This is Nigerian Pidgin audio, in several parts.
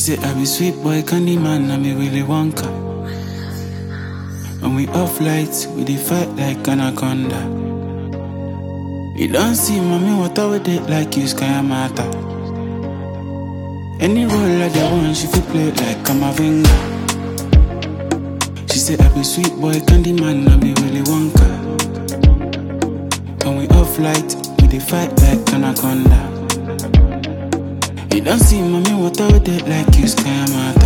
say I be sweet boy, candy man, I be Willy Wonka. When we off lights, we dey fight like anaconda. You don't see mommy water with it like you sky matter. Any role like the one she fit play like Kamavinga. She say I be sweet boy, candy man, I be Willy Wonka. When we off light, we dey fight like anaconda. You don't see mommy water with it like you sky matter.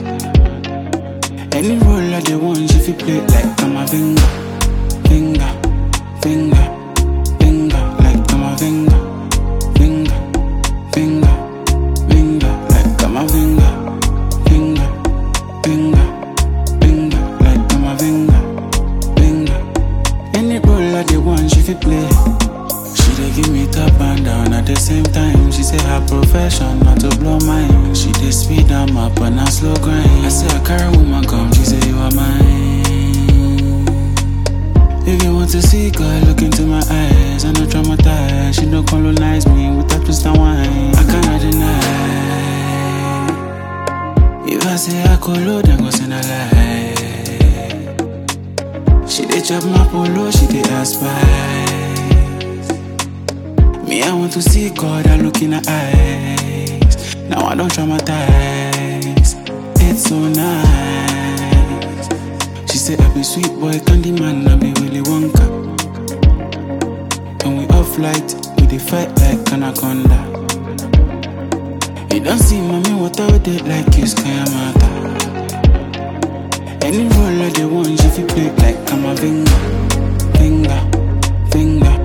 Any role like the one she fit play like Kamavinga. Finger, finger, finger, like Kamavinga. Finger, finger, finger, like Kamavinga. Finger, finger, finger, like Kamavinga. Finger. Any role like the one she fit play. She dey give me top and down at the same time. She say her profession not to blow mine. She dey speed am up on a slow grind. I say I carry woman come, she say you are mine. If you want to see God, look into my eyes. I no traumatize. She no colonize me with that twist and wine. I cannot deny. If I say I colo, then go send a lie. She dey chop my polo, she dey aspire. Me, I want to see God, I look in her eyes. Now I don't traumatize. It's so nice. She said, I be sweet boy, candy man, I be Willy Wonka. When we off light, we dey fight like anaconda. You don't see mommy water with it like you sky matter. Any role like the one she fit play like Kamavinga. Finger, finger,